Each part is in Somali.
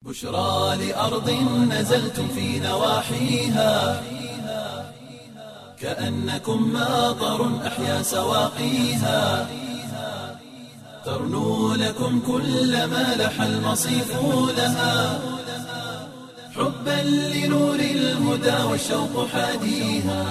بشرى لأرض نزلتم في نواحيها كأنكم ماطر أحيا سواقيها ترنو لكم كل ما لح المصيف لها حبا لنور الهدى والشوق حاديها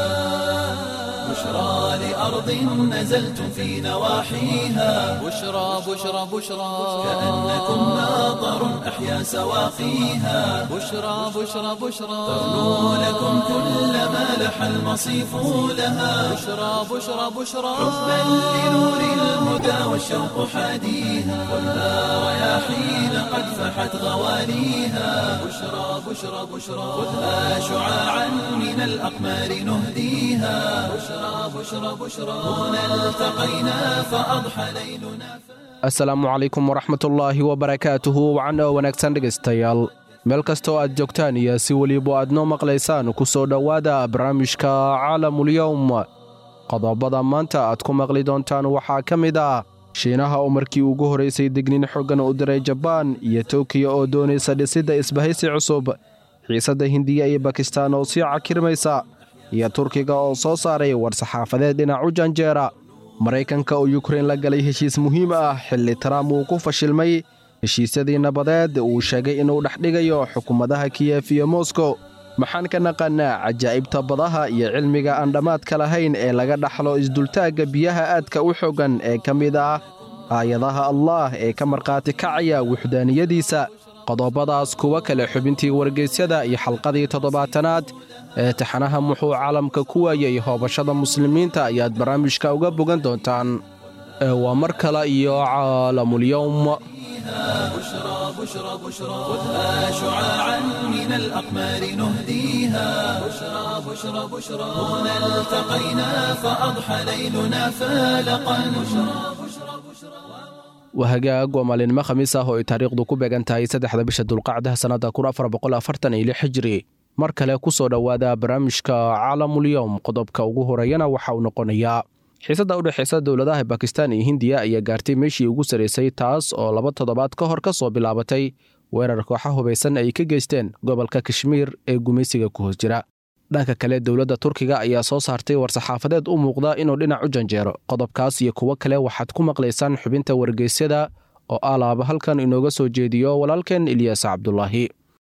بشرى لأرض نزلتم في نواحيها بشرى بشرى بشرى كأنكم ماطر أحيا سواقيها بشرى بشرى بشرى ترنو لكم كل ما لح المصيف لها بشرى بشرى بشرى حبا لنور الهدى والشوق حاديها خذها رياحين قد فحت غواليها بشرى بشرى بشرى خذها شعاعا من الأقمار نهديها بشرى بشرى بشرى هنا التقينا فأضحى ليلنا asalaamu calaykum waraxmatullaahi wabarakaatuhu wacan oo wanaagsan dhegaystayaal meel kasta oo aad joogtaan iyo si weliba aad noo maqlaysaan ku soo dhowaada barnaamijka caalamulyowm qodobada maanta aad ku maqli doontaan waxaa ka mid ah shiinaha oo markii ugu horaysay degniin xoogan u diray jabaan iyo tookiya oo doonaysa dhisidda isbahaysi cusub xiisadda hindiya iyo bakistaan oo sii cakirmaysa iyo turkiga oo soo saaray war-saxaafadeed dhinac u janjeera maraykanka oo yukrein la galay heshiis muhiim ah xilli trump uu ku fashilmay heshiisyadii nabadeed uu sheegay inuu dhex dhigayo xukuumadaha kiyef iyo moskow maxaan ka naqannaa cajaa'ibta badaha iyo cilmiga aan dhammaadka lahayn ee laga dhaxlo isdultaagga biyaha aadka u xoogan ee ka mid ah aayadaha allaah ee ka markhaati kacaya wuxdaaniyadiisa qodobadaas kuwa kale xubintii wargeysyada iyo xalqadii toddobaatanaad ee taxanaha muxuu caalamka ku waayey hoobashada muslimiinta ayaad barnaamijka uga bogan doontaan ee waa mar kale iyo caalamulyowm بشرى بشرى بشرى خذها شعاعا من الأقمار نهديها بشرى بشرى بشرى هنا التقينا فأضحى ليلنا فالقا بشرى بشرى بشرى waa hagaag waa maalinimo khamiis ah oo ay taariikhdu ku beegan tahay saddexda bisha dulqacdaha sannadda kun afar boqol afartan iyo lix xijiri mar kale ku soo dhowaada barnaamijka caalamulyowm qodobka ugu horeeyana waxa uu noqonayaa xiisadda u dhexaysa dowladaha bakistan iyo hindiya ayaa gaartay meeshii ugu sarraysay taas oo laba toddobaad ka hor ka soo bilaabatay weerar kooxa hubaysan ay ka geysteen gobolka kashmiir ee gumaysiga ku hoos jira dhanka kale dowladda turkiga ayaa soo saartay war-saxaafadeed u muuqda inuu dhinac u janjeero qodobkaas iyo kuwo kale waxaad ku maqlaysaan xubinta wargeysyada oo alaaba halkan inooga soo jeediyo walaalkeen ilyaas cabdulaahi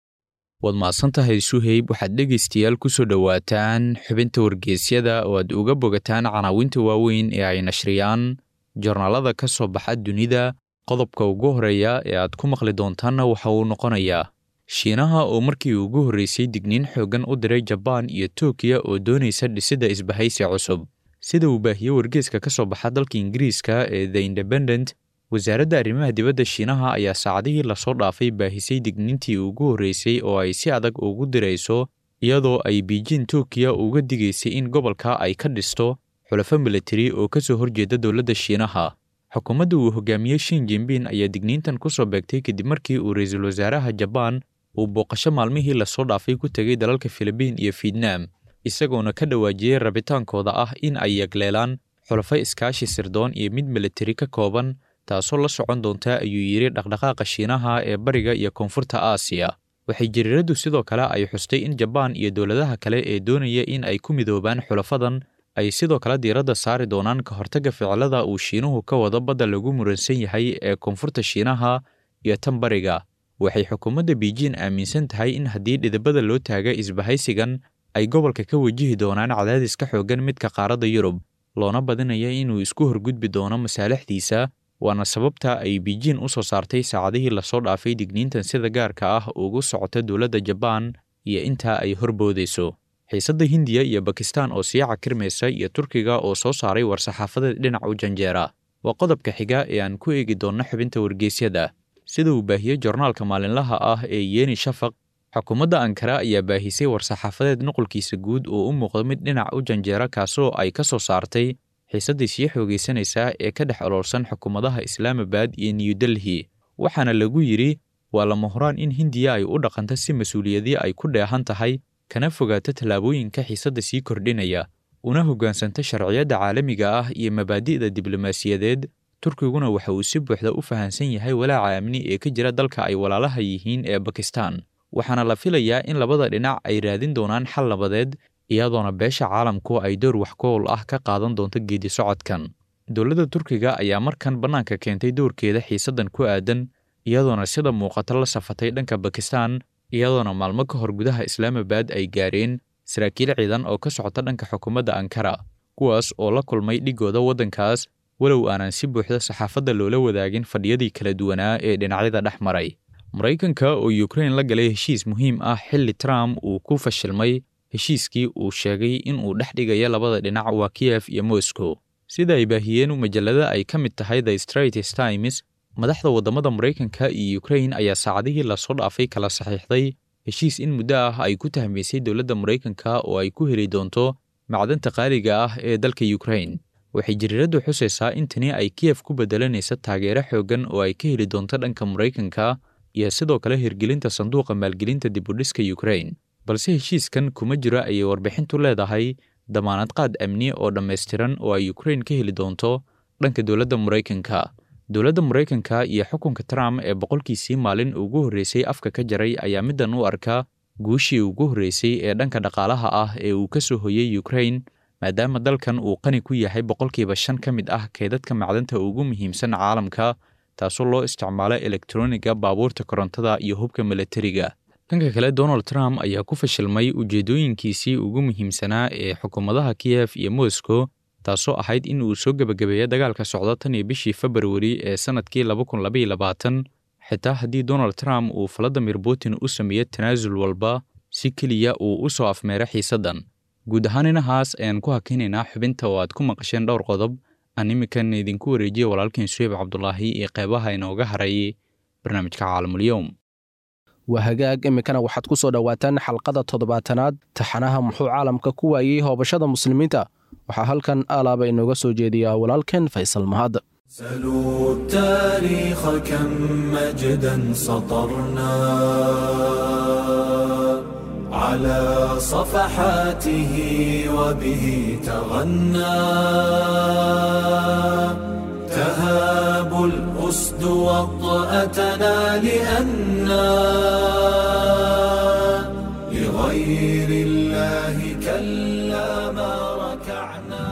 waad mahadsantahay suheyb waxaad dhegaystayaal ku soo dhowaataan xubinta wargeysyada oo aad uga bogataan canaawinta waaweyn ee ay nashriyaan jornaalada ka soo baxa dunida qodobka ugu horeeya ee aad ku maqli doontaanna waxa uu noqonayaa shiinaha oo markii ugu horreysay digniin xooggan u diray jabaan iyo tookiya oo doonaysa dhisidda isbahaysi cusub sida uu baahiyey wargeeska ka soo baxa dalka ingiriiska ee the independent wasaaradda arrimaha dibadda shiinaha ayaa saacadihii lasoo dhaafay baahisay digniintii ugu horreysay oo ay si adag ugu dirayso iyadoo ay biijin tookiya uga digaysay in gobolka ay ka dhisto xulafo militari oo ka soo horjeeda dowladda shiinaha xukuumadda uu hogaamiyey shin jinbin ayaa digniintan ku soo beegtay kadib markii uu ra-iisul wasaaraha jabaan uu booqasho maalmihii lasoo dhaafay ku tegay dalalka filibiin iyo fietnaam isagoona ka dhawaajiyey rabitaankooda ah in ay yagleelaan xulafo iskaashi sirdoon iyo mid militari ka kooban taasoo la socon doonta ayuu yidhi dhaqdhaqaaqa shiinaha ee bariga iyo koonfurta aasiya waxay jariiraddu sidoo kale ay xustay in jabaan iyo dowladaha kale ee doonaya in ay ku midoobaan xulafadan ay sidoo kale diiradda saari doonaan ka hortagga ficilada uu shiinuhu ka wado badda lagu muransan yahay ee koonfurta shiinaha iyo tan bariga waxay xukuumadda biijin aaminsan tahay in haddii dhidibada loo taaga isbahaysigan ay gobolka ka wajihi doonaan cadaadis ka xooggan midka qaaradda yurub loona badinaya inuu isku horgudbi doono masaalixdiisa waana sababta ay biijin u soo saartay saacadihii lasoo dhaafay digniintan sida gaarka ah ugu socota dowladda jabaan iyo intaa ay horboodayso xiisadda hindiya iyo bakistan oo sii cakirmaysa iyo turkiga oo soo saaray war-saxaafadeed dhinac u janjeera waa qodobka xiga ee aan ku eegi doonno xubinta wargeysyada sida uu baahiyey jornaalka maalinlaha ah ee yeni shafaq xukuumadda ankara ayaa baahisay war-saxaafadeed nuqulkiisa guud oo u muuqda mid dhinac u janjeera kaasoo ay ka soo saartay xiisaddii sii xoogaysanaysaa ee ka dhex oloolsan xukuumadaha islaamabad iyo new delhi waxaana lagu yidhi waa lama huraan in hindiya ay u dhaqanto si mas-uuliyadii ay ku dheehan tahay kana fogaato tallaabooyinka xiisadda sii kordhinaya una hoggaansanta sharciyadda caalamiga ah iyo mabaadi'da diblomaasiyadeed turkiguna waxa uu si buuxda u fahamsan yahay walaaca amni ee ka jira dalka ay walaalaha yihiin ee bakistan waxaana la filayaa in labada dhinac ay raadin doonaan xal nabadeed iyadoona beesha caalamku ay door wax ku owl ah ka qaadan doonto geedi socodkan dowladda turkiga ayaa markan bannaanka keentay doorkeeda xiisaddan ku aadan iyadoona sida muuqata la safatay dhanka bakistan iyadoona maalmo ka hor gudaha islaamabad ay gaareen saraakiil ciidan oo ka socota dhanka xukuumadda ankara kuwaas oo la kulmay dhigooda waddankaas walow aanan si buuxda saxaafadda loola wadaagin fadhiyadii kala duwanaa ee dhinacyada dhex maray maraykanka oo yukrain la galay heshiis muhiim ah xilli trump uu ku fashilmay heshiiskii uu sheegay in uu dhex dhigaya labada dhinac waa kiyef iyo moscow sida ay baahiyeen majallada ay ka mid tahay the straits times madaxda waddamada maraykanka iyo yukrain ayaa saacadihii lasoo dhaafay kala saxiixday heshiis in muddo ah ay ku tahmaysay dowladda maraykanka oo ay ku heli doonto macdanta qaaliga ah ee dalka yukrain waxay jariiraddu xusaysaa in tani ay kiyef ku beddelanaysa taageero xooggan oo ay ka heli doonto dhanka maraykanka iyo sidoo kale hirgelinta sanduuqa maalgelinta dibudhiska yukrain balse heshiiskan kuma jiro ayay warbixintu leedahay damaanad qaad amni oo dhammaystiran oo ay yukrain ka heli doonto dhanka dowladda maraykanka dowladda maraykanka iyo xukunka trump ee boqolkiisii maalin ugu horreysay afka ka jaray ayaa middan u arka guushii ugu horreysay ee dhanka dhaqaalaha ah ee uu ka soo hoyey yukrain maadaama dalkan uu qani ku yahay boqolkiiba shan ka mid ah keedadka macdanta ugu muhiimsan caalamka taasoo loo isticmaalo elektroniga baabuurta korontada iyo hubka milatariga dhanka kale donald trump ayaa ku fashilmay ujeeddooyinkiisii ugu muhiimsanaa ee xukuumadaha kiyef iyo moscow taasoo ahayd in uu soo gebagabeeya dagaalka socda tan iyo bishii februari ee sannadkii xitaa haddii donald trump uu valadimir putin u sameeyo tanaasul walba si keliya uu u soo afmeero xiisaddan guud ahaan inahaas ayaan ku hakinaynaa xubinta oo aad ku maqasheen dhowr qodob aan iminkan idinku wareejiya walaalkiin suheyb cabdulaahi iyo qeybaha inooga harayay barnaamijka caalamulyoum waa hagaag iminkana waxaad ku soo dhowaataan xalqada toddobaatanaad taxanaha muxuu caalamka ku waayey hoobashada muslimiinta waxaa halkan alaaba inooga soo jeediyaa walaalkeen faysal mahad سلوا التاريخ كم مجدا سطرنا على صفحاته وبه تغنى تهاب الأسد وطأتنا لأنا لغير الله كلا ما ركعنا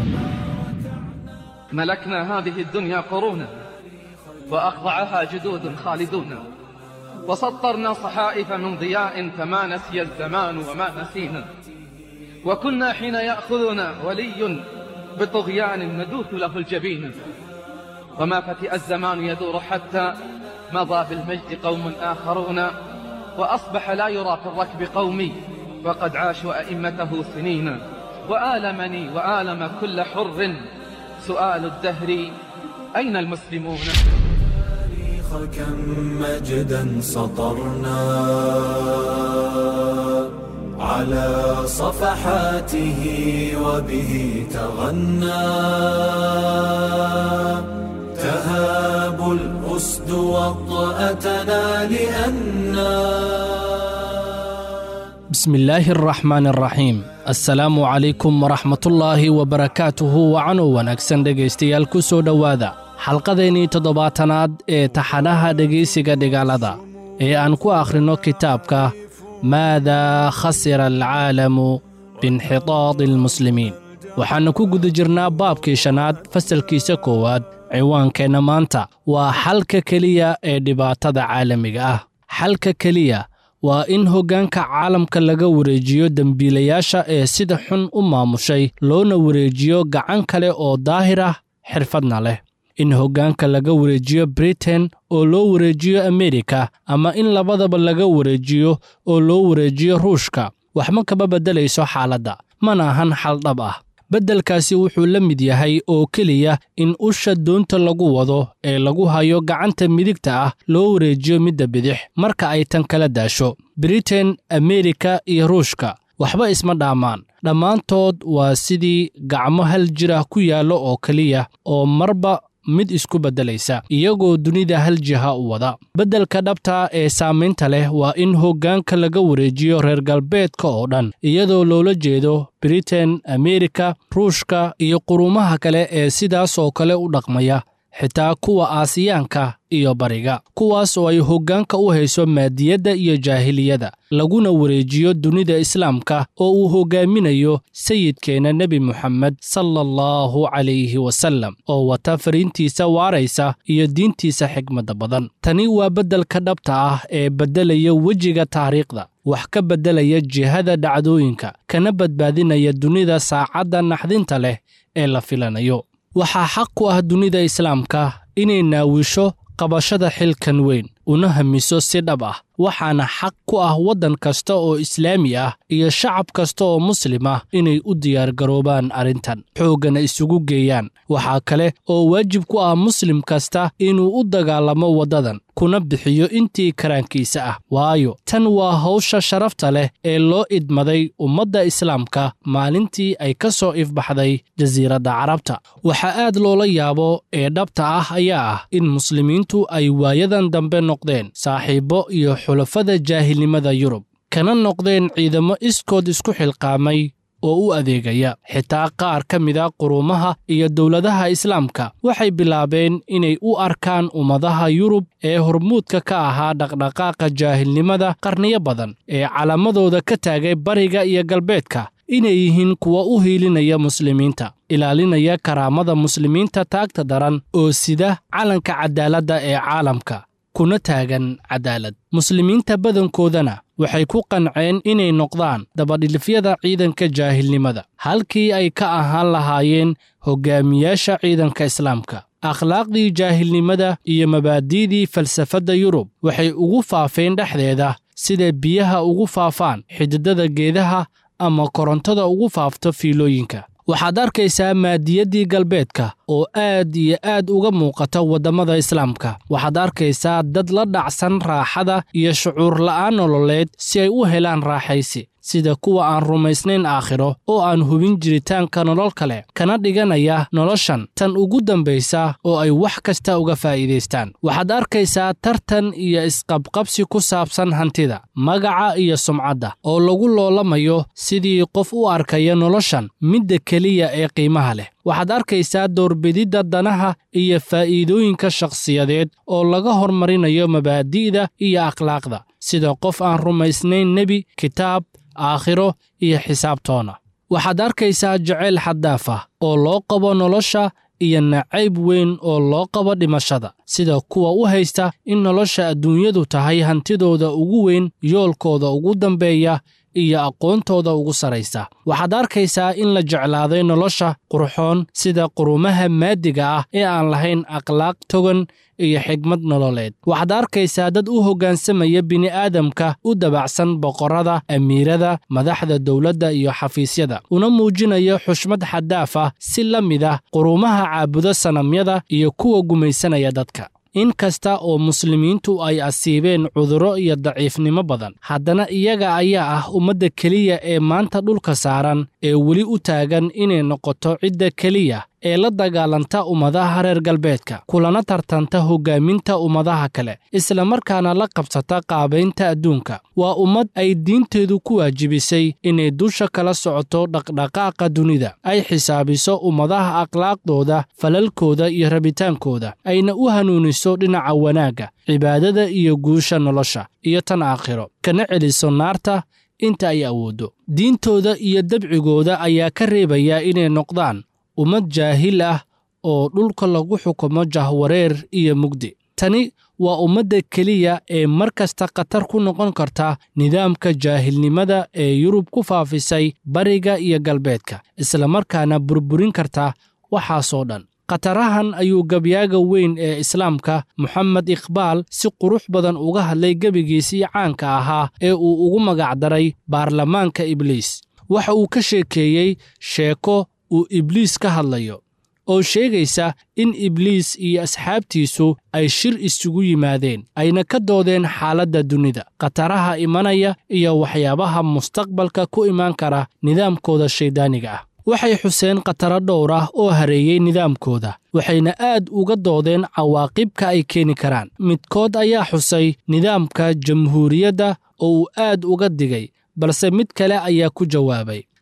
ملكنا هذه الدنيا قرونا وأخضعها جدود خالدون وسطرنا صحائف من ضياء فما نسي الزمان وما نسينا وكنا حين يأخذنا ولي بطغيان ندوث له الجبين وما فتئ الزمان يدور حتى مضى بالمجد قوم آخرون وأصبح لا يرى في الركب قومي وقد عاشوا أئمته سنين وآلمني وآلم كل حر سؤال الدهر أين المسلمون التاريخ كم مجدا سطرنا على صفحاته وبه تغنى تهاب الأسد وطأتنا لأنا بسم الله الرحمن الرحيم assalaamu calaykum waraxmatullaahi wabarakaatuhu wacanow wanaagsan dhegaystayaal ku soo dhowaada xalqadeennii toddobaatanaad ee taxanaha dhegaysiga dhigaalada ee aan ku akhrinno kitaabka maadaa khasira alcaalamu biinxitaadi almuslimiin waxaannu ku guda jirnaa baabkii shanaad fasalkiisa koowaad ciwaankeenna maanta waa xalka keliya ee dhibaatada caalamiga ah xalka keliya waa in hoggaanka caalamka laga wareejiyo dembiilayaasha ee sida xun u maamushay loona wareejiyo gacan kale oo daahir ah xirfadna leh in hoggaanka laga wareejiyo britain oo loo wareejiyo amerika ama in labadaba laga wareejiyo oo loo wareejiyo ruushka waxma kama beddelayso xaaladda mana ahan xal dhab ah beddelkaasi wuxuu la mid yahay oo keliya in usha doonta lagu wado ee lagu hayo gacanta midigta ah loo wareejiyo midda bidix marka ay tan kala daasho britain amerika iyo ruushka waxba isma dhaamaan dhammaantood waa sidii gacmo hal jirah ku yaallo oo keliya oo marba mid isku beddelaysa iyagoo dunida hal jiha u wada beddelka dhabta ee saamaynta leh waa in hoggaanka laga wareejiyo reer galbeedka oo dhan iyadoo loola jeedo britain amerika ruushka iyo qurumaha kale ee sidaas oo kale u dhaqmaya xitaa kuwa aasiyaanka iyo bariga kuwaas oo ay hoggaanka u hayso maadiyadda iyo jaahiliyada laguna wareejiyo dunida islaamka oo uu hoggaaminayo sayidkeenna nebi moxamed sala allahu calayhi wasallam oo wata fariintiisa waaraysa iyo diintiisa xigmadda badan tani waa beddelka dhabta ah ee beddelaya wejiga taariikhda wax ka beddelaya jihada dhacdooyinka kana badbaadinaya dunida saacadda naxdinta leh ee la filanayo waxaa xaq ku ah dunida islaamka inay naawisho qabashada xilkan weyn una hamiso si dhab ah waxaana xaq ku ah waddan kasta oo islaami ah iyo shacab kasta oo muslim ah inay u diyaargaroobaan arrintan xooggana isugu geeyaan waxaa kale oo waajib ku ah muslim kasta inuu u dagaalamo waddadan kuna bixiyo intii karaankiisa ah waayo tan waa hawsha sharafta leh ee loo idmaday ummadda islaamka maalintii ay ka soo ifbaxday jasiiradda carabta waxaa aad loola yaabo ee dhabta ah ayaa ah in muslimiintu ay waayadan dambe noqdeen saaxiibbo iyo xulafada jaahilnimada yurub kana noqdeen ciidamo iskood isku xilqaamay oo u adeegaya xitaa qaar ka mida quruumaha iyo dowladaha islaamka waxay bilaabeen inay u arkaan ummadaha yurub ee hormuudka ka ahaa dhaqdhaqaaqa jaahilnimada qarniyo badan ee calaamadooda ka taagay bariga iyo galbeedka inay yihiin kuwa u hiilinaya muslimiinta ilaalinaya karaamada muslimiinta taagta daran oo sida calanka cadaaladda ee caalamka kuna taagan cadaalad muslimiinta badankoodana waxay ku qanceen inay noqdaan dabadhilifyada ciidanka jaahilnimada halkii ay ka ahaan lahaayeen hoggaamiyaasha ciidanka islaamka akhlaaqdii jaahilnimada iyo mabaadi'dii falsafadda yurub waxay ugu faafeen dhexdeeda sida biyaha ugu faafaan xididada geedaha ama korontada ugu faafto fiilooyinka waxaad arkaysaa maadiyaddii galbeedka oo aad iyo aad uga muuqata waddamada islaamka waxaad arkaysaa dad la dhacsan raaxada iyo shucuur la'aan nololeed si ay u helaan raaxaysi sida kuwa aan rumaysnayn aakhiro oo aan hubin jiritaanka nolol kale kana dhiganaya noloshan tan ugu dambaysa oo ay wax kasta uga faa'iidaystaan waxaad arkaysaa tartan iyo isqabqabsi ku saabsan hantida magaca iyo sumcadda oo lagu loolamayo sidii qof u arkaya noloshan midda keliya ee qiimaha leh waxaad arkaysaa doorbididda danaha iyo faa'iidooyinka shakhsiyadeed oo laga hormarinayo mabaadi'da iyo akhlaaqda sida qof aan rumaysnayn nebi kitaab aakhiro iyo xisaabtoona waxaad arkaysaa jacayl xaddaaf ah oo loo qabo nolosha iyo nacayb weyn oo loo qabo dhimashada sida kuwa u haysta in nolosha adduunyadu tahay hantidooda ugu weyn yoolkooda ugu dambeeya iyo aqoontooda ugu saraysa waxaad arkaysaa in la jeclaaday nolosha qurxoon sida qurumaha maadiga ah ee aan lahayn akhlaaq togan iyo xigmad nololeed waxaad arkaysaa dad u hoggaansamaya bini'aadamka u dabacsan boqorrada amiirada madaxda dowladda iyo xafiisyada una muujinaya xushmad xaddaaf ah si la mid ah qurumaha caabudo sanamyada iyo kuwa gumaysanaya dadka in kasta oo muslimiintu ay asiibeen cudurro iyo daciifnimo badan haddana iyaga ayaa ah ummadda keliya ee maanta dhulka saaran ee weli u taagan inay noqoto cidda keliya ee la dagaalanta ummadaha reer galbeedka kulana tartanta hoggaaminta ummadaha kale isla markaana la qabsata qaabaynta adduunka waa ummad ay diinteedu ku waajibisay inay dusha kala socoto dhaqdhaqaaqa dunida ay xisaabiso ummadaha akhlaaqdooda falalkooda iyo rabitaankooda ayna u hanuuniso dhinaca wanaagga cibaadada iyo guusha nolosha iyo tan aakhiro kana celiso naarta inta ay awooddo diintooda iyo dabcigooda ayaa ka reebaya inay noqdaan ummad jaahil ah oo dhulka lagu xukumo jahwareer iyo mugdi tani waa ummadda keliya ee mar kasta khatar ku noqon karta nidaamka jaahilnimada ee yurub ku faafisay bariga iyo galbeedka islamarkaana burburin karta waxaasoo dhan khatarahan ayuu gabyaaga weyn ee islaamka moxamed iqbaal si qurux badan uga hadlay gebigiisii caanka ahaa ee uu ugu magacdaray baarlamaanka ibliis waxa uu ka sheekeeyey sheeko uu ibliis ka hadlayo oo sheegaysa in ibliis iyo asxaabtiisu ay shir isugu yimaadeen ayna ka doodeen xaaladda dunida khataraha imanaya iyo waxyaabaha mustaqbalka ku imaan kara nidaamkooda shayddaaniga ah waxay xuseen khataro dhowr ah oo hareeyey nidaamkooda waxayna aad uga doodeen cawaaqibka ay keeni karaan midkood ayaa xusay nidaamka jamhuuriyadda oo uu aad uga digay balse mid kale ayaa ku jawaabay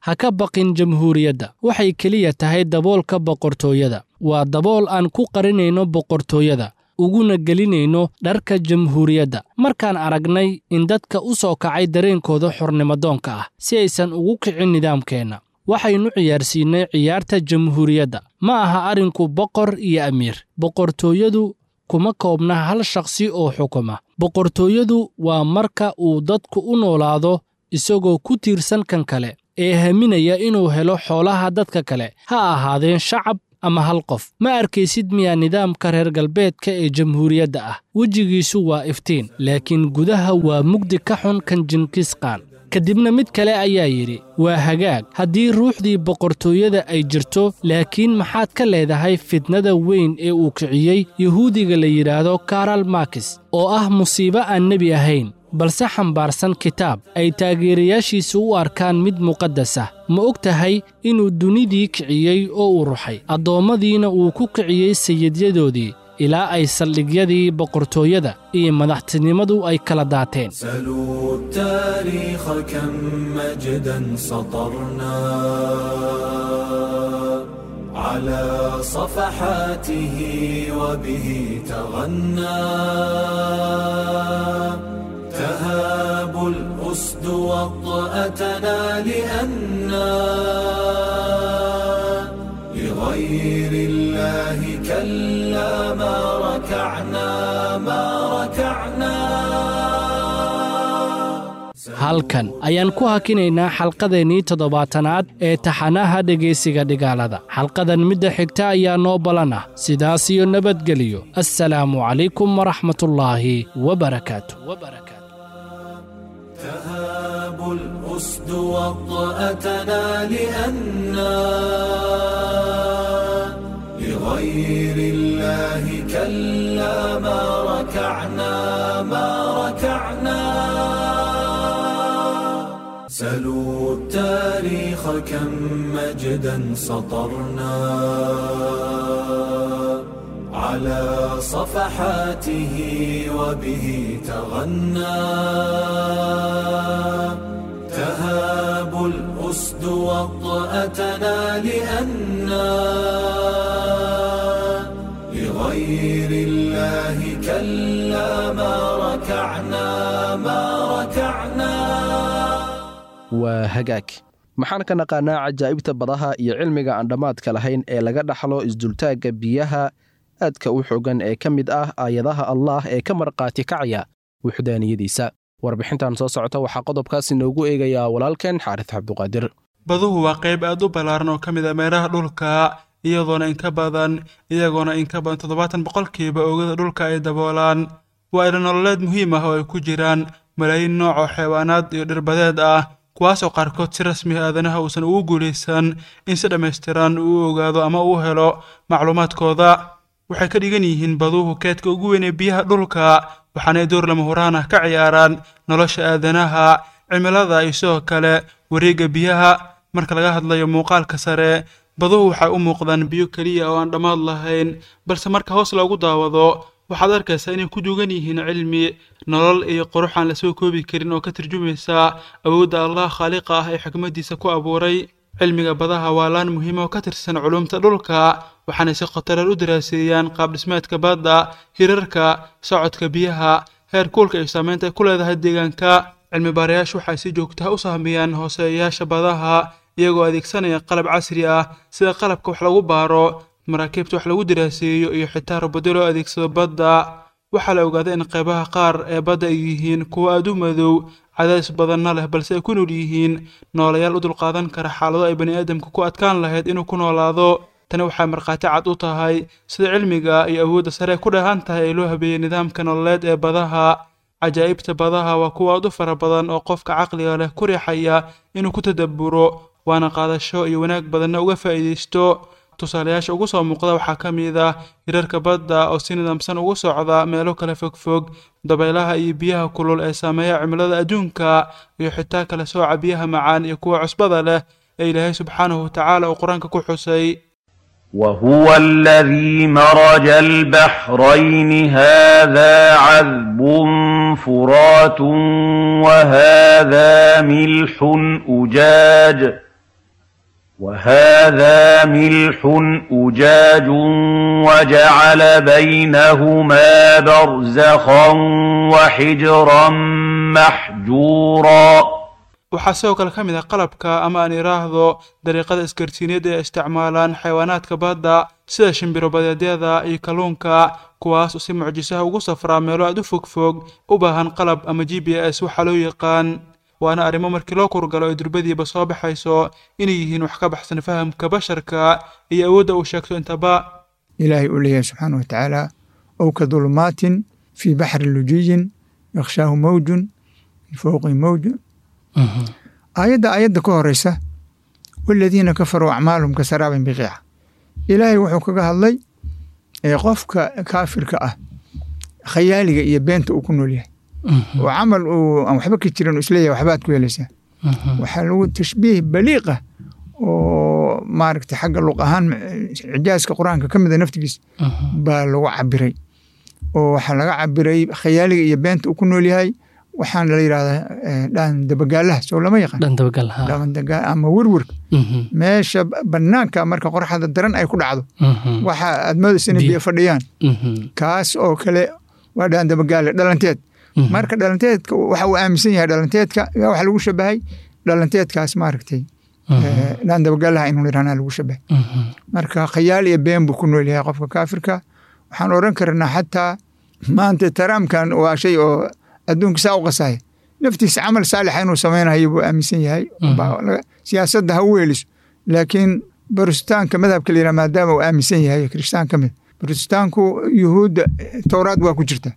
ha ka baqin jamhuuriyadda waxay keliya tahay daboolka boqortooyada waa dabool aan ku qarinayno boqortooyada uguna gelinayno dharka jamhuuriyadda markaan aragnay in dadka u soo kacay dareenkooda xornimadoonka ah si aysan ugu kicin nidaamkeenna waxaynu ciyaarsiinnay ciyaarta jamhuuriyadda ma aha arrinku boqor iyo amiir boqortooyadu kuma koobna hal shakhsi oo xukuma boqortooyadu waa marka uu dadku u noolaado isagoo ku tiirsan kan kale ee haminaya inuu helo xoolaha dadka kale ha ahaadeen shacab ama hal qof ma arkaysid miyaa nidaamka reer galbeedka ee jamhuuriyadda ah wejigiisu waa iftiin laakiin gudaha waa mugdi ka xun kan jinkisqaan kadibna mid kale ayaa yidhi waa hagaag haddii ruuxdii boqortooyada ay jirto laakiin maxaad ka leedahay fitnada weyn ee uu kiciyey yuhuudiga la yidhaahdo karal makis oo ah musiibo aan nebi ahayn balse xambaarsan kitaab ay taageerayaashiisu u arkaan mid muqaddas ah ma og tahay inuu dunidii kiciyey oo uu ruxay addoommadiina uu ku kiciyey sayidyadoodii ilaa ay saldhigyadii boqortooyada iyo madaxtinimadu ay kala daateen سلوا التاريخ كم مجدا سطرنا على صفحاته وبه تغنى تهاب الأسد وطأتنا لأنا لغير الله كلا ما ركعنا ما ركعنا halkan ayaan ku hakinaynaa xalqadeennii toddobaatanaad ee taxanaha dhegaysiga dhigaalada xalqadan midda xigta ayaa noo balan ah sidaas iyo nabadgeliyo assalaamu calaykum waraxmatullaahi wabarakaatu تهاب الأسد وطأتنا لأنا لغير الله كلا ما ركعنا ما ركعنا سلوا التاريخ كم مجدا سطرنا على صفحاته وبه تغنى تهاب الأسد وطأتنا لأنا لغير الله كلا ما ركعنا ما ركعنا waa hagaag maxaan ka naqaanaa cajaa'ibta badaha iyo cilmiga aan dhammaadka lahayn ee laga dhaxlo isdultaagga biyaha aadka u xoogan ee ka mid ah aayadaha allaah ee ka markhaati kacaya wuxdaaniyadiisa warbixintan soo socota waxaa qodobkaas inoogu eegayaa walaalkeen xaaris cabduqaadir baduhu waa qayb aad u ballaaran oo ka mid a meeraha dhulka iyadoona inka badan iyagoona inka badan toddobaatan boqolkiiba oogada dhulka ay daboolaan waa ilo nololeed muhiim ah oo ay ku jiraan malaayiin nooc oo xeewaanaad iyo dhirbadeed ah kuwaasoo qaarkood si rasmi ah aadanaha uusan ugu guulaysan in si dhammaystiran uu ogaado ama uu helo macluumaadkooda waxay ka dhigan yihiin baduhu keedka ugu weyn ee biyaha dhulka waxaanay door lama huraan ah ka ciyaaraan nolosha aadanaha cimilada iyo sidoo kale wareegga biyaha marka laga hadlayo muuqaalka sare baduhu waxay u muuqdaan biyo keliya oo aan dhammaad lahayn balse marka hoos loogu daawado waxaad arkaysaa inay ku dugan yihiin cilmi nolol iyo qurux aan lasoo koobi karin oo ka tarjumaysa awoodda allah khaaliqa ah ee xikmaddiisa ku abuuray cilmiga badaha waa laan muhiima oo ka tirsan culumta dhulka waxaanay si khatareer u daraaseeyaan qaabdhismeedka badda hirarka socodka biyaha heer kuulka iyo saameynta ay ku leedahay deegaanka cilmi baarayaashu waxay si joogtaha u sahmiyaan hooseeyayaasha badaha iyagoo adeegsanaya qalab casri ah sida qalabka wax lagu baaro maraakiibta wax lagu daraaseeyo iyo xitaa robado loo adeegsado badda waxaa la ogaaday in qaybaha qaar ee badda ay yihiin kuwo aad u madow cadaadis badanna leh balse ay ku nool yihiin noolayaal u dulqaadan kara xaalado ay bani'aadamka ku adkaan lahayd inuu ku noolaado tani waxay markhaati cad u tahay sida cilmiga iyo awoodda sare ku dheehan tahay ee loo habeeyey nidaamka nololeed ee badaha cajaa'ibta badaha waa kuwa aad u fara badan oo qofka caqliga leh ku riixaya inuu ku tadabburo waana qaadasho iyo wanaag badanna uga faa'iidaysto tusaalayaasha ugu soo muuqda waxaa ka mid ah hirarka badda oo si nidaamsan ugu socda meelo kala fogfog dabaylaha iyo biyaha kulul ee saameeya cimilada adduunka iyo xitaa kala sooca biyaha macaan iyo kuwa cusbada leh ee ilaahay subxaanahu watacaala uu qur-aanka ku xusay وهو الذي مرج البحرين هذا عذب فرات وهذا ملح أجاج وهذا ملح أجاج وجعل بينهما برزخا وحجرا محجورا waxaa sidoo kale ka mid ah qalabka ama aan idhaahdo dariiqada isgarsiineed ee isticmaalaan xayawaanaadka badda sida shimbiro badeedyada iyo kalluunka kuwaas oo si mucjisaha ugu safraa meelo aad u fogfog u baahan qalab ama g b s waxaa loo yaqaan waana arrimo markii loo kurgalo ay durbadiiba soo baxayso inay yihiin wax ka baxsan fahamka basharka iyo awoodda uu sheegto intaba ilaahay uu leeyahay subxaana wa tacaala ow ka dulumaatin fii baxri lujiyin yakshaahu mawjun min fowqi mawjun aayadda aayadda ka horeysa waladiina kafaruu acmaalhum ka saraabin biqiica ilaahay wuxuu kaga hadlay ee qofka kaafirka ah khayaaliga iyo beenta uu ku nool yahay oo camal uu aan waxba ka jirin isleeyahay waxbaad ku helaysaa waxaa lagu tashbiih baliiqa oo maaragtay xagga luq ahaan cijaaska qur-aanka ka mida naftigiisa baa lagu cabiray oo waxaa laga cabiray khayaaliga iyo beenta uu ku nool yahay waxaana la yidhahdaa dhaan dabagaalaha soo lama yaqaan ama werwerka meesha banaanka marka qoraxda daran ay ku dhacdo waxa aad moodaysa inay biyo fadhiyaan kaas oo kale waa dhaan dabagaale dhalanteed marka dhalanteedka waxa uu aaminsan yahay dhalanteedka yaa waxa lagu shabahay dhalanteedkaas maaragtay dhaan dabagaalaha inuu yidhahnaa lagu shabahay marka khayaal iyo been buu ku nool yahay qofka kaafirka waxaan oran karnaa xataa maanta taraamkan waa shay oo adduunka saa u qasaya naftiisa camal saalixa inuu samaynayo buu aaminsan yahay siyaasadda ha u weeliso laakiin barustaanka madhabka la yidhaha maadaama uu aaminsan yahay kirishtaan ka mid barustaanku yuhuudda towraad waa ku jirta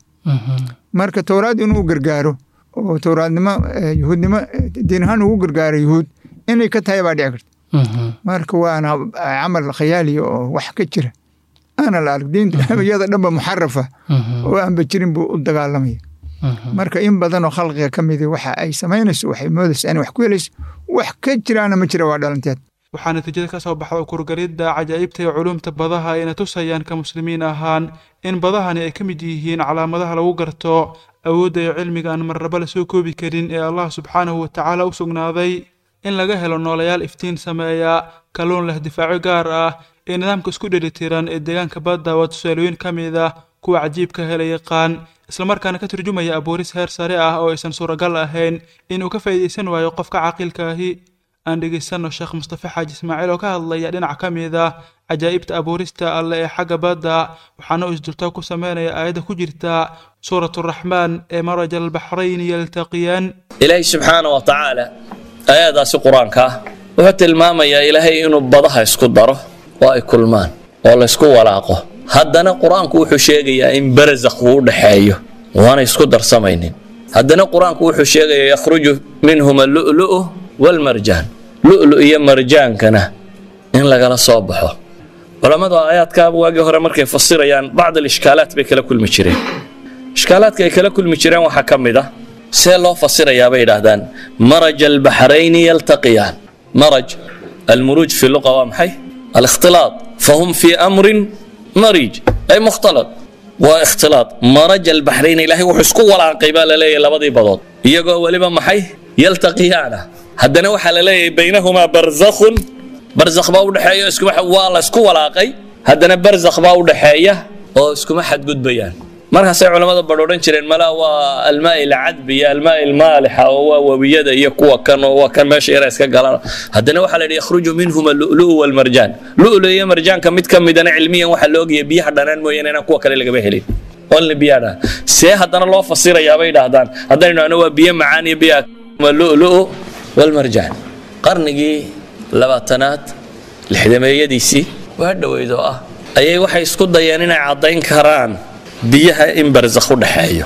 marka towraad inuu gargaaro oo towraadnimo yuhuudnimo diin ahaan ugu gargaaro yuhuud inay ka tahay baa dhici karta marka waana camal khayaaliya oo wax ka jira aana la arag diinta iyada dhanba muxarafa oo aanba jirin buu u dagaalamaya marka in badan oo khalqiga ka midi waxa ay samaynayso waxay moodaysa inay wax ku helayso wax ka jiraana ma jira waa dhalanteed waxaa natiijada ka soo baxda kurgalidda cajaa'ibta iyo culumta badaha ayna tusayaan ka muslimiin ahaan in badahani ay ka mid yihiin calaamadaha lagu garto awoodda iyo cilmiga aan marnaba la soo koobi karin ee allah subxaanahu wa tacaala u sugnaaday in laga helo noolayaal iftiin sameeya kalluun leh difaaco gaar ah ee nidaamka isku dhelitiran ee deegaanka badda waa tusaalooyin ka mid ah kuwa cajiibka hela yaqaan islamarkaana ka turjumaya abuuris heer sare ah oo aysan suuragal ahayn inuu ka faa'iidaysan waayo qofka caqiilkaahi aan dhegaysanno sheekh mustafa xaaji ismaaciil oo ka hadlaya dhinac ka mid ah cajaa'ibta abuurista alle ee xagga badda waxaana uu isdultaa ku sameynaya aayadda ku jirta suuraturaxmaan ee maraj albaxrayni yaltaqiyaan ilaahay subxaana wa tacaala aayadaasi qur-aanka ah wuxuu tilmaamayaa ilaahay inuu badaha isku daro oo ay kulmaan oo laysku walaaqo haddana qur-aanku wuxuu sheegayaa in barazakh uu u dhaxeeyo waana isku darsamaynin haddana qur-aanku wuxuu sheegayaa yakhruju minhuma lu'lu'u walmarjaan lu'lu iyo marjaankana in lagala soo baxo culammadu aayaadkaaba waagii hore markay fasirayaan bacd alishkaalaat bay kala kulmi jireen ishkaalaadka ay kala kulmi jireen waxaa ka mid ah see loo fasirayaa bay yidhaahdaan maraj albaxrayni yaltaqiyaan maraj almuruuj fi luqa waa maxay alikhtilaad fahum fii amrin marij ay mukhtalad waa ikhtilaad maraj albaxrayni ilaahay wuxuu isku walaaqay baa la leeyahay labadii badood iyagoo weliba maxay yaltaqiyaana haddana waxaa la leeyahay baynahumaa barzakhun barzakh baa udhexeeya iskuma waa la isku walaaqay haddana barzakh baa udhexeeya oo iskuma xadgudbayaan markaasay culammada badh odhan jireen mala waa almaai alcadbi iyo almaai almaalixa oo waa webiyada iyo kuwa kan oo waa kan meesha yara iska galan haddana waxaa la yidhi yakhruju minhuma lu'lu'u walmarjaan lu'lu iyo marjaanka mid ka midana cilmiyan waxaa la ogaya biyaha dhanaan mooyaane inaan kuwa kale lagaba helin only biyaha dhanaan see haddana loo fasirayaa bay dhahdaan haddaynu ano waa biyo macaan iyo biyaha lu'lu'u walmarjaan qarnigii labaatanaad lixdameeyadiisii waa dhoweyd oo ah ayay waxay isku dayeen inay caddayn karaan biyaha in barzakh u dhexeeyo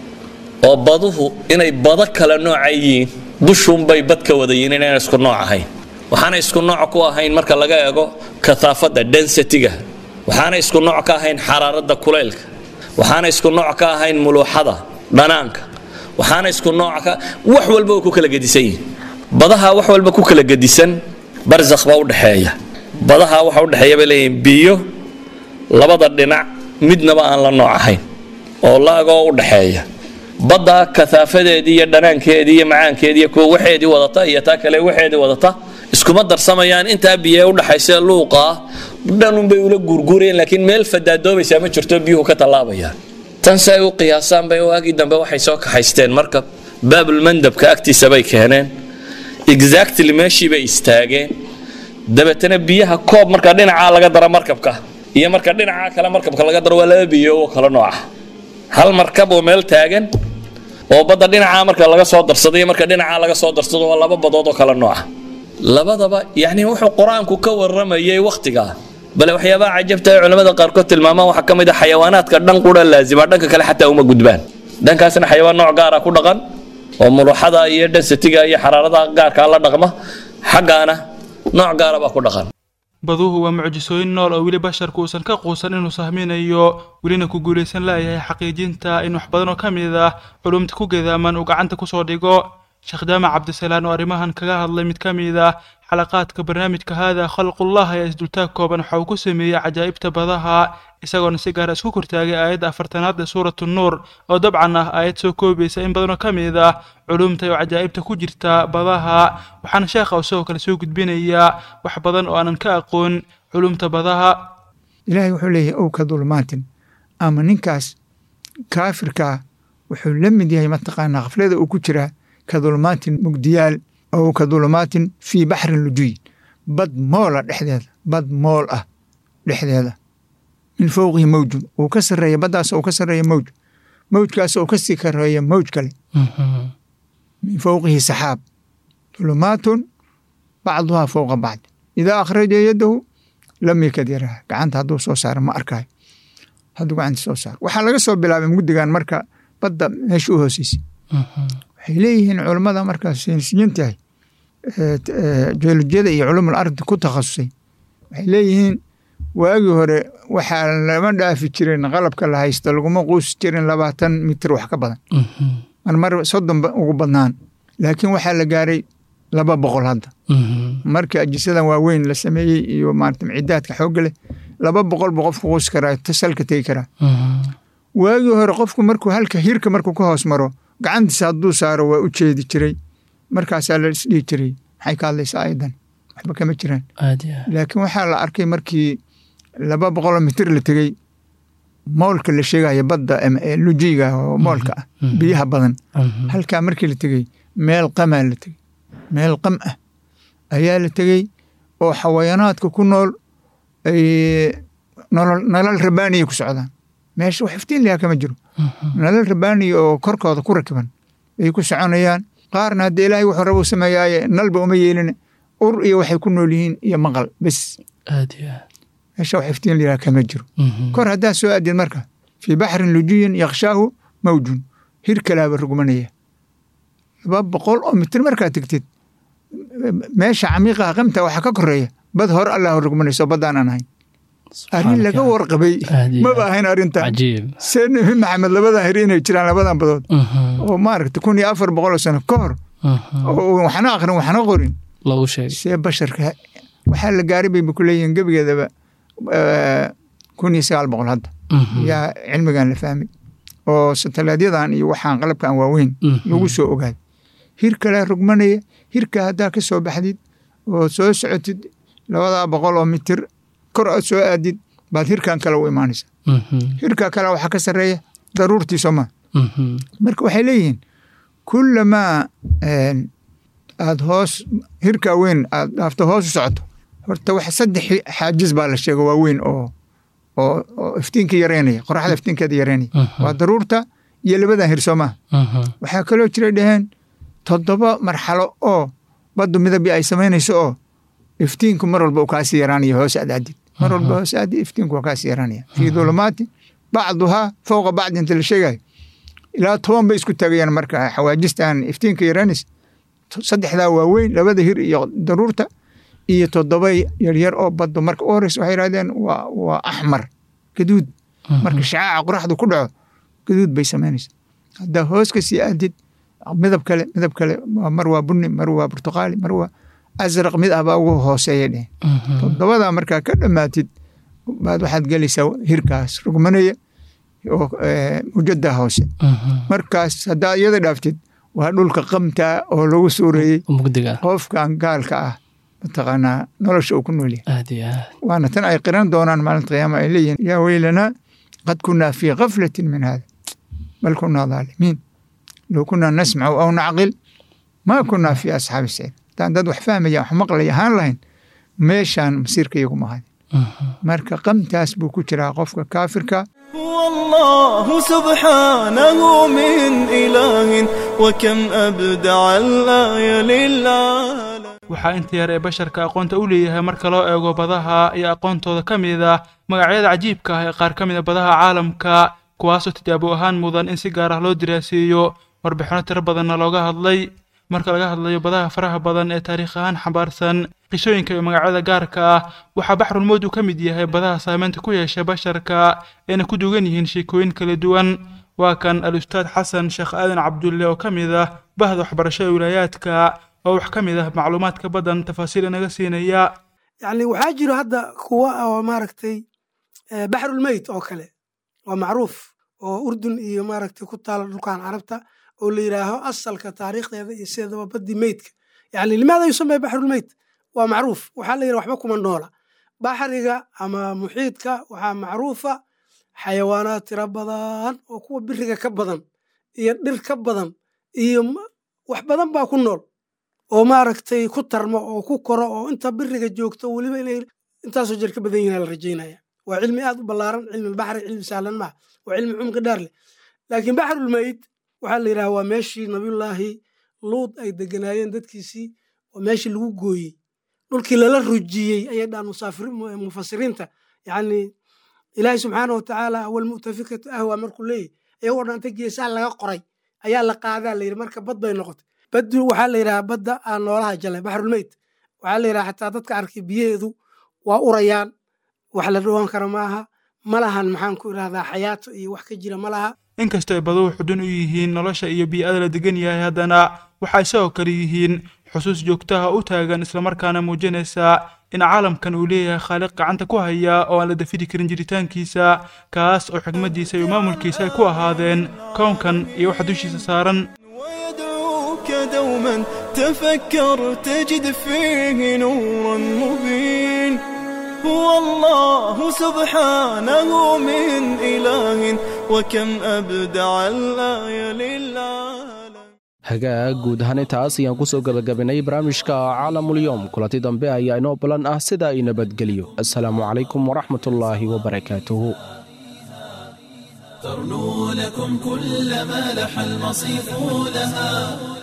oo baduhu inay bado kale nooca yihiin dushuunbay bad ka wada yihiin inayna isku nooc ahayn waxaana isku nooc ku ahayn marka laga eego kataafadda densitiga waxaana isku nooc ka ahayn xaraaradda kulaylka waxaana isku nooc ka ahayn muluuxada dhanaanka waxaana isku nooc ka wax walba oo ku kala gedisan yihiin badaha wax walba ku kala gedisan barzakh baa u dhexeeya badaha waxa u dhexeeya bay leeyihiin biyo labada dhinac midnaba aan la nooc ahayn oo laagoo u dhaxeeya badda kataafadeedii iyo dhanaankeedii iyo macaankeedii iyo kuwa waxeedii wadata iyo taa kale waxeedii wadata iskuma darsamayaan intaa biyo u dhaxaysa luuqa dhanunbay ula guurguurayeen laakiin meel fadaadoobaysaa ma jirto biyuhu ka tallaabayaan tan si ay u qiyaasaan bay waagii dambe waxay soo kaxaysteen markab baabulmandabka agtiisa bay keeneen exactly meeshii bay istaageen dabeetana biyaha koob marka dhinacaa laga daro markabka iyo marka dhinacaa kale markabka laga daro waa laba biyo oo kala nooca hal markab oo meel taagan oo badda dhinacaa marka laga soo darsado iyo marka dhinacaa laga soo darsado waa laba badood oo kala nooca labadaba yacni wuxuu qur-aanku ka warramayay wakhtigaa bale waxyaabaha cajabta ay culimmada qaarkood tilmaamaan waxaa ka mid a xayawaanaadka dhan qura laazima dhanka kale xataa uma gudbaan dhankaasna xayawaan nooc gaara ku dhaqan oo muluxada iyo dhansatiga iyo xaraarada gaarkaa la dhaqma xaggaana nooc gaara baa ku dhaqan baduhu waa mucjisooyin nool oo weli basharku uusan ka quusan inuu sahminayo welina ku guulaysan laayahay xaqiijinta in wax badan oo ka mid ah culumta ku gedaaman uu gacanta kusoo dhigo sheekh jaamac cabdisalaan oo arrimahan kaga hadlay mid ka mid ah xalaqaadka barnaamijka haada khalqullah ayaa isdultaag kooban waxa uu ku sameeyey cajaa'ibta badaha isagoona si gaara isku kortaagay aayadda afartanaad ee suuratu nuur oo dabcan ah aayad soo koobaysa in badanoo ka mid ah culumta oo cajaa'ibta ku jirta badaha waxaana sheekha uu sidoo kale soo gudbinayaa wax badan oo aanan ka aqoon culumta badaha ilaahay wuxuu leeyahay ow ka dulmaatin ama ninkaas kaafirkaa wuxuu la mid yahay mataqaanaa khaflada uu ku jiraa ka dulmaatin mugdiyaal ow ka dulmaatin fii baxrin lujuyin bad moola dhexdeeda bad mool ah dhexdeeda min fowqihi mawjun uu ka sarreeya baddaas uu ka sarreeya mawj mawjkaas uu kasii kareeya mawj kale min fowqihi saxaab dulumaatun bacduhaa fowqa bacd idaa akhraja yadahu lam yakad yaraha gacanta hadduu soo saaro ma arkaayo hadduu gacanta soo saaro waxaa laga soo bilaabay mugdigan marka badda meesha u hooseysa waxay leeyihiin culammada markaa saynisyiin tahay jeolojiyada iyo culumul ardi ku takhasusay waxay leeyihiin waagii hore waxaa lama dhaafi jirin qalabka la haysto laguma quusi jirin labaatan mitir wax ka badan marmar soddon ugu badnaan laakiin waxaa la gaaray laba boqol hadda markii ajisadan waaweyn la sameeyey iyo maarata micidaadka xoogga leh laba boqol buu qofku quusi karaa tasalka tegi karaa waagii hore qofku markuu halka hirka markuu ka hoos maro gacantiisa hadduu saaro waa u jeedi jiray markaasaa la isdhihi jiray maxay ka hadlaysaa ayadan waxba kama jiraan laakiin waxaa la arkay markii laba boqoloo mitir la tegey moolka la sheegaya badda lujiga oo moolka ah biyaha badan halkaa markii la tegey meel qamaa la tegey meel qam ah ayaa la tegey oo xawayaanaadka ku nool ay nolol rabaaniya ku socdaan meesha wax iftiin lahaa kama jiro nolol rabaaniya oo korkooda ku rakiban ay ku soconayaan qaarna haddii ilaahay wuxuu raba u sameeyaaye nalba uma yeelin ur iyo waxay ku nool yihiin iyo maqal bes meesha wax iftiin lahaa kama jiro kor haddaa soo aadid marka fii baxrin lujiyin yakshaahu mawjun hir kalaaba rugmanaya laba boqol oo mitir markaa tegtid meesha camiiqaha qamta waxaa ka koreeya bad hore allah rugmanayso baddaan aan ahayn arrin laga warqabay maba ahayn arrintan see nebi maxamed labadan hir inay jiraan labadan badood oo maaragta kun iyo afar boqol oo sano ka hor oo waxna aqrin waxna qorin see basharka waxaa la gaaray bay ku leeyihiin gebigeedaba kun iyo sagaal boqol hadda yaa cilmigan la fahmay oo sateleedyadan iyo waxaan qalabkan waaweyn lagu soo ogaaday hir kale rugmanaya hirka haddaa ka soo baxdid oo soo socotid labadaa boqol oo mitir kor aad soo aadid baad hirkan kale u imaanaysa hirka kale waxaa ka sarreeya daruurtii sooma marka waxay leeyihiin kullamaa aad hoos hirka weyn aad dhaafto hoos u socoto horta wax saddex xaajis baa la sheega waaweyn oo oo oo iftiinka yareynaya qoraxda iftiinkeeda yareynaya waa daruurta iyo labadan hir soomaa waxaa kaloo jira dhaheen toddoba marxalo oo baddu midabyo ay samaynayso oo iftiinku mar walba uu kaasii yaraanaya hoos aad aadid mar walba hoos aadid iftiinku waa kaasii yaraanaya fii dulumaati bacduhaa fowqa bacdi inta la sheegayo ilaa toban bay isku taagayaan marka xawaajistan iftiinka yaraanaysa saddexdaa waaweyn labada hir iyo daruurta iyo toddoba yaryar oo baddo marka u horeysa waxay yidhahdeen waa waa axmar gaduud marka shacaaca qoraxdu ku dhaco gaduud bay samaynaysa haddaa hoos ka sii aadid midab kale midab kale mar waa bunni mar waa burtuqaali mar waa asraq mid ah baa ugu hooseeya dheh toddobadaa markaa ka dhammaatid baad waxaad gelaysaa hirkaas rugmanaya oo mujada hoose markaas haddaa iyada dhaaftid waa dhulka qamtaa oo lagu suureeyey qofkan gaalka ah mataqaanaa nolosha uu ku nool yahay aad iyo aad waana tan ay qiran doonaan maalinta qiyaama ay leeyihiin yaa weylanaa qad kunaa fii gaflatin min hada bal kunaa dhaalimiin low kunaa nasmacu aw nacqil maa kunaa fii asxaabi saciid haddaan dad wax fahmaya wax maqlaya ahaan lahayn meeshaan masiirka iyagu mahayn marka qamtaas buu ku jiraa qofka kaafirka والله سبحانه من إله وكم أبدع الآية للعالم waxaa inta yar ee basharka aqoonta u leeyahay marka loo eego badaha iyo aqoontooda ka mid ah magacyada cajiibka ah ee qaar ka mid a badaha caalamka kuwaasoo tijaabo ahaan mudan in si gaar ah loo diraaseeyo warbixino tiro badanna looga hadlay marka laga hadlayo badaha faraha badan ee taariikh ahaan xambaarsan qisooyinka iyo magacyada gaarka ah waxaa baxrulmowd uu ka mid yahay badaha saameynta ku yeesha basharka eena ku dugan yihiin sheekooyin kala duwan waa kan al-ustaad xasan sheekh aadan cabdulle oo ka mid ah bahda waxbarashada wilaayaadka oo wax ka mid ah macluumaadka badan tafaasiil inaga siinaya yacni waxaa jiro hadda kuwa oo maaragtay eh, baxrulmeyt oo kale waa macruuf oo urdun iyo maaragtay ku taala dhulkan carabta oo la yidhaaho asalka taariikhdeeda iyo sideedaba baddi meydka yacni limaada yusamay baxrulmeyt waa macruuf waxaa la yidhaha waxba kuma noola baxriga ama muxiidka waxaa macruufa xayawaanaad tiro badan oo kuwa biriga ka badan iyo dhir ka badan iyo ma- wax badan baa ku nool oo maaragtay ku tarmo oo ku koro oo inta biriga joogto weliba inay intaasoo jeer ka badan yihin la rajaynaya waa cilmi aad u ballaaran cilmi baxri cilmi sahlan maaha waa cilmi cumqi dheer leh laakiin baxrulmeyd waxaa la yidhaha waa meeshii nabiyullaahi luud ay deganaayeen dadkiisii waa meeshii lagu gooyey dhulkii lala rujiyey ayay dhaan musaafiri- mu- mufasiriinta yacni ilaahi subxaana wa tacaala awalmu'tafikatu ahwa markuu leeyahy iyagoo dhan inta geesaha laga qoray ayaa la qaadaa la yidhi marka bad bay noqotay baddu waxaa la yidhaha badda aan noolaha jalay baxrulmeyd waxaa la yidhaha xataa dadka arkay biyaheedu waa urayaan wax la dhawaan kara maaha ma lahan maxaan ku idhahdaa xayaato iyo wax ka jira ma laha inkastoo ay baduhu xudun u yihiin nolosha iyo bii'ada la degan yahay haddana waxay sidoo kale yihiin xusuus joogtaha u taagan islamarkaana muujinaysa in caalamkan uu leeyahay khaaliq gacanta ku haya oo aan la dafiri karin jiritaankiisa kaas oo xigmaddiisa iyo maamulkiisa ay ku ahaadeen kownkan iyo waxa dushiisa saaran ويدعوك دوما تفكر تجد فيه نورا مبين هو الله سبحانه من إله وكم أبدع الآية للعالم hagaag guud ahaan intaas ayaan ku soo gebagabinay barnaamijka caalamulyoom kulanti dambe ayaa inoo balan ah sida ay nabadgelyo assalaamu calaykum waraxmatullaahi wabarakaatuhu ترنو لكم كل ما لح المصيف لها